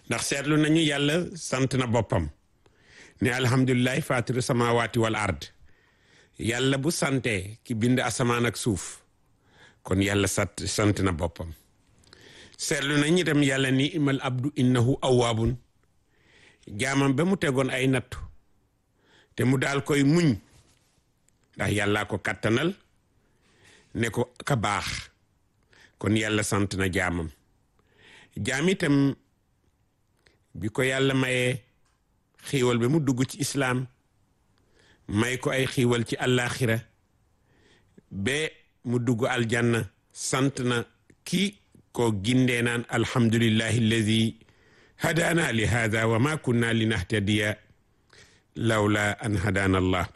ndax seetlu nañu yàlla sant na boppam ne alhamdulilahi fatiru samawati wal ard yàlla bu sante ki bind asamaan ak suuf kon yàlla sat sant na boppam seetlu nañu itam yàlla ni imal abdu innahu awaabun jaamam ba mu tegoon ay nattu te mu daal koy muñ ndax yàllaa ko kattanal ne ko ka baax kon yàlla sant na jaamam jaam itam bi ko yàlla mayee xiiwal ba mu dugg ci islaam may ko ay xiiwal ci àllaaxira ba mu dugg aljanna sant na kii ko gindee naan alhamdulillahi alladi hadaana li hada wa ma kunna linahtadiya lawla an hadaana allah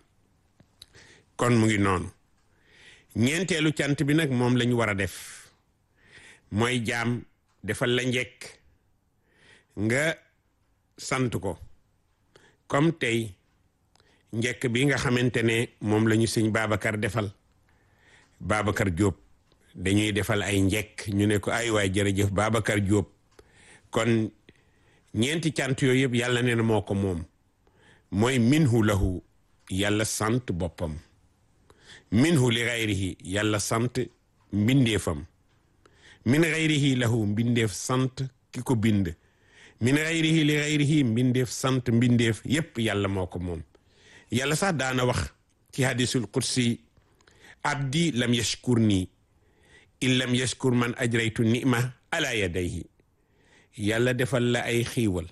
kon mu ngi noonu ñeenteelu cant bi nag moom lañu war a def mooy jaam defal la njekk nga sant ko comme tey njekk bi nga xamante ne moom la ñu sëñ Babacar defal Babacar Diop dañuy defal ay njekk ñu ne ko ay waay jërëjëf Babacar Diop kon ñeenti cant yooyu yëpp yàlla nee na moo ko moom mooy minhu lahu yàlla sant boppam minhu li gayrihi yàlla sant mbindeefam min gayrihi lahu mbindeef sant ki ko bind min gayrihi li gayrihi mbindeef sant mbindeef yépp yàlla moo ko moom yàlla sax daana wax ci hadisul qudsi abdi lam yashkur nii in lam yashkur man ajraytu nima ala yadayhi yàlla defal la ay xiiwal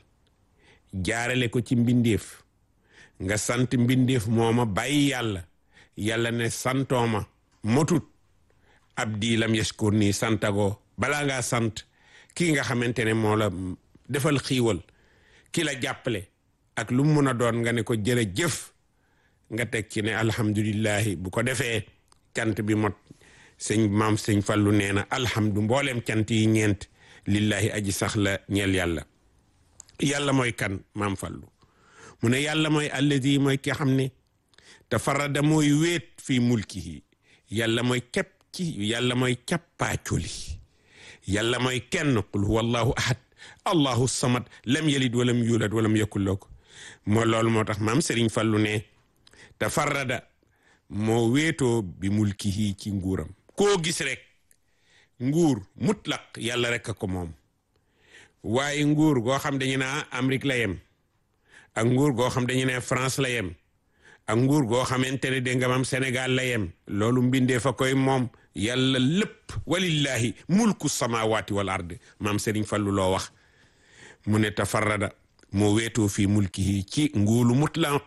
jaarale ko ci mbindeef nga sant mbindeef mooma bàyyi yàlla yàlla ne santooma motut abdi lam yashkur nii santagoo balaa ngaa sant kii nga xamante ne moo la defal xiiwal ki la jàppale ak lu mu mun a doon nga ne ko jërëjëf nga teg ci ne alhamdulillahi bu ko defee cant bi mot sëñ maam sëñ fallu nee na alhamdu mboolem cant yi ñeent lillahi aji sax la ñeel yàlla yàlla mooy kan maam fallu mu ne yàlla mooy alladi mooy ki xam ne tafarada mooy wéet fii mulkihi yàlla mooy kepp ci yàlla mooy cappaacoli yàlla mooy kenn qul huwa allahu ahad allahu samad lam yalid walam yulad walam yakul lahu moo loolu moo tax maam Serigne Fallu ne tafarrada moo wéetoo bi mulkihi ci nguuram koo gis rek nguur mutlaq yàlla rek a ko moom waaye nguur goo xam dañu naa Amérique la yem ak nguur goo xam dañu ne France la yem ak nguur goo xamante ne dégg nga maam Sénégal la yem loolu mbindee fa koy moom yàlla lépp walillahi mulku samawati wal ard maam Serigne Fallu loo wax mu ne tafarrada moo weetoo fii mulkihi ci nguulu mutlaq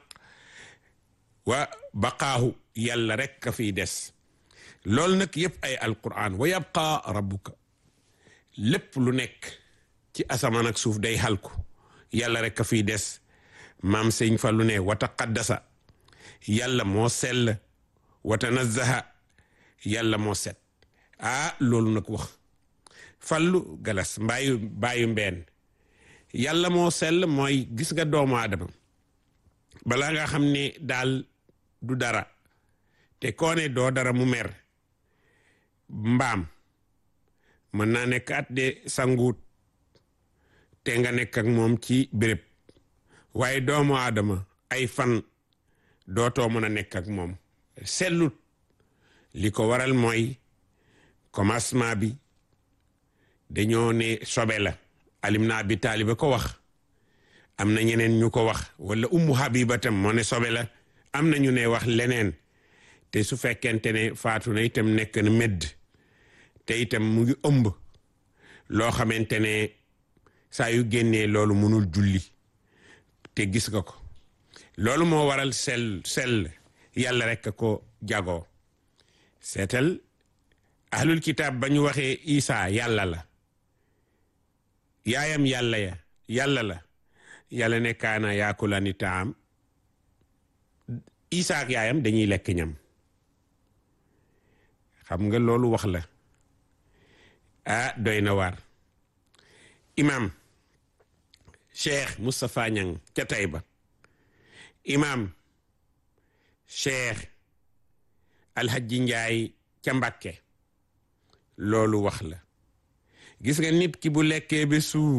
wa baqaahu yàlla rek ka fiy des loolu nag yëpp ay alquran wa yabqa rabbuka lépp lu nekk ci asamaan ak suuf day xalku yàlla rek ka fiy des maam Serigne Fallu ne wa taqaddasa yàlla moo sell wa tanazzaha yàlla moo set ah loolu nag wax fallu galas mbaayu baayu mbeen yàlla moo sell mooy gis nga doomu aadama balaa nga xam ne daal du dara te koo ne doo dara mu mer mbaam mën naa nekk at de sanguut te nga nekk ak moom ci béréb waaye doomu aadama ay fan dootoo mën a nekk ak moom sellut li ko waral mooy commencement bi dañoo ne sobe la alim na abi taaliba ko wax am na ñeneen ñu ko wax wala ummu habiba tam moo ne sobe la am na ñu ne wax leneen te su fekkente ne faatu na itam nekk na medd te itam mu ngi ëmb loo xamante ne saa yu génnee loolu mënul julli te gis nga ko loolu moo waral sell sell yàlla rek ko jagoo seetal ahlul kitaab ba ñu waxee isa yàlla la yaayam yàlla ya yàlla la yàlla ne kaana yaakulani taam isa ak yaayam dañuy lekk ñam xam nga loolu wax la ah doy na waar imam cheikh Moustapha Niang ca Taïba imam cheikh alhaji njaay ca Mbàkke loolu wax la gis nga nit ki bu lekkee ba suur